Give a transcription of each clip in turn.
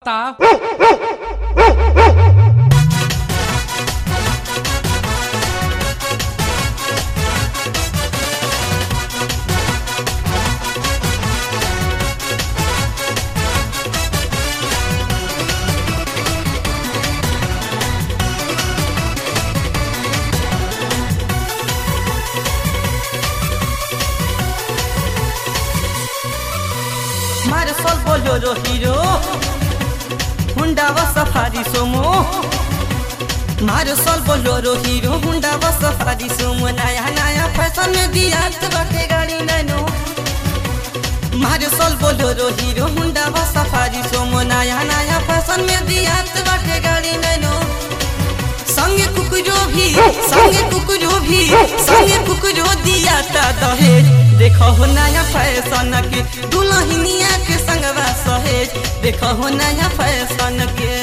tá. Marisol Bolero Hero Honda व Safari Sumo मारुसल Bolero Hero Honda व Safari Sumo नया नया फैशन में दिया बाटे गाड़ी नैनो मारुसल बोलोरो हीरो हुंडा व सफारी सोमो नया नया फैशन में दिया बाटे गाड़ी नैनो संगे कुकुरो भी संगे कुकुरो भी संगे कुकुरो दिया ता दहेज देखो हो नया फैशन के दुल्हनिया के संगवा सहेज देखो हो नया फैशन के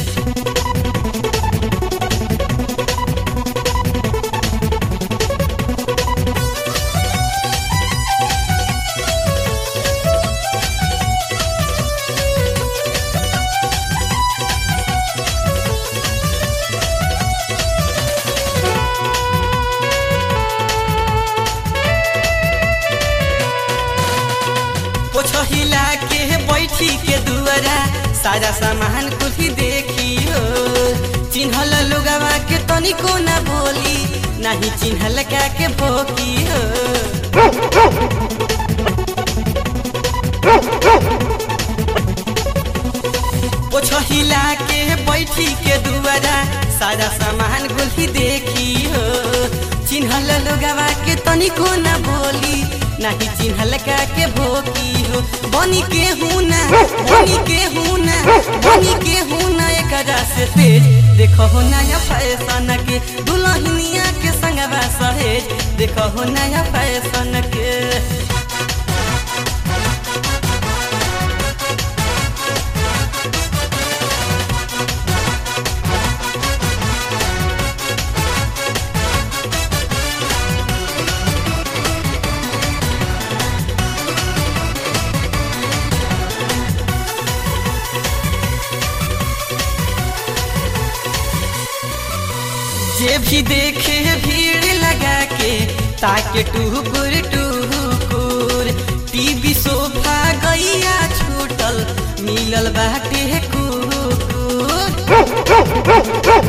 पोछहिला के बैठी के दुआरा सारा सामान कुल्ही देखी हो चिन्हल लोगवा के तनिको ना बोली नहीं चिन्हल का के भोकी हो पोछहिला के बैठी के दुआरा सारा सामान कुल्ही देखी हो चिन्हल लोगवा के तनिको ना बोली नहीं चिन्हल का के भोकी हो बनी के हूँ ना बनी के हूँ ना बनी के हूँ ना एकरा से तेज देखो हो नया फैशन के दुल्हनिया के संगवा सहेज देखो हो नया फैशन के जे भी देखे भीड़ लगा के ताके टुकुर टुकुर टीवी सोफा गैया छूटल मिलल बाटे कुकुर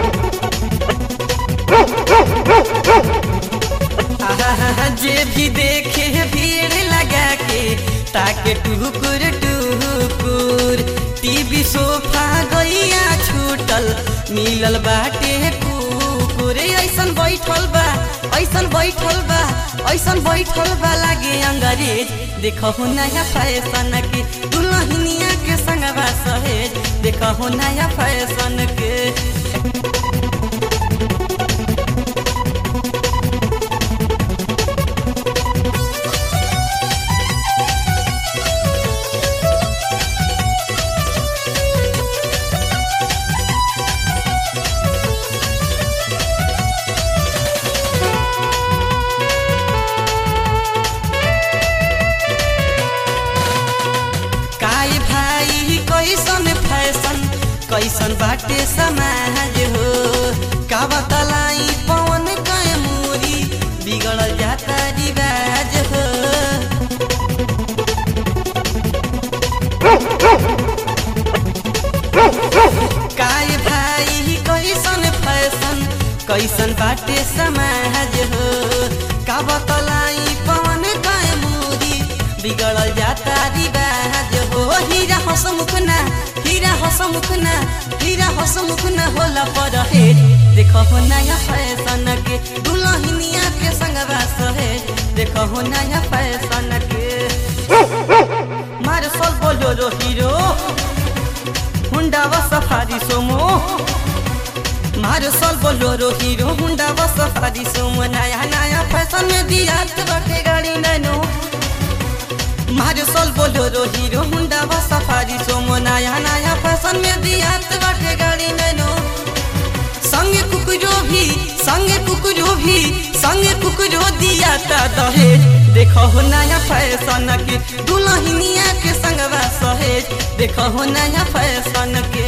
आहा, जे भी देखे भीड़ लगा के ताके टुकुर टुकुर टीवी सोफा गैया छूटल मिलल बाटे कुकुर ऐसन बैठल बा ऐसन बैठल बा ऐसन बैठल बा लागे अंग्रेज देखो नया फैशन के दुल्हनिया के संगवा सहेज देखो नया फैशन के काय भाई कैसन फैशन कैसन बाटे समाज हो का बतलाई पवन कय मूरी बिगड़ल जाता रिवाज हो काय भाई कैसन फैशन कैसन बाटे समाज हो का बतलाई पवन कय मूरी बिगड़ल जाता रिवाज हो हीरा हसमुख ना हीरा हसमुख ना हीरा हसमुख ना होला पर हेज देखो हो नया फैशन के दुल्हनिया के संगवा सहेज देखो हो नया फैशन के मार sol बोलो हीरो हुंडा व सफारी सोमो मार sol बोलो हीरो हुंडा व सफारी सोमो नया नया फैशन में दिया बाटे गाड़ी नैनो मारे सोल बोलो हीरो हुंडा व सफारी सोमो नया नया फैशन में दिया बाटे गाड़ी नैनो संगे कुकुरो भी संगे कुकुरो भी संगे कुकुरो दिया ता दहेज देखो हो नया फैशन के दुल्हनिया के संगवा सहेज देखो हो नया फैशन के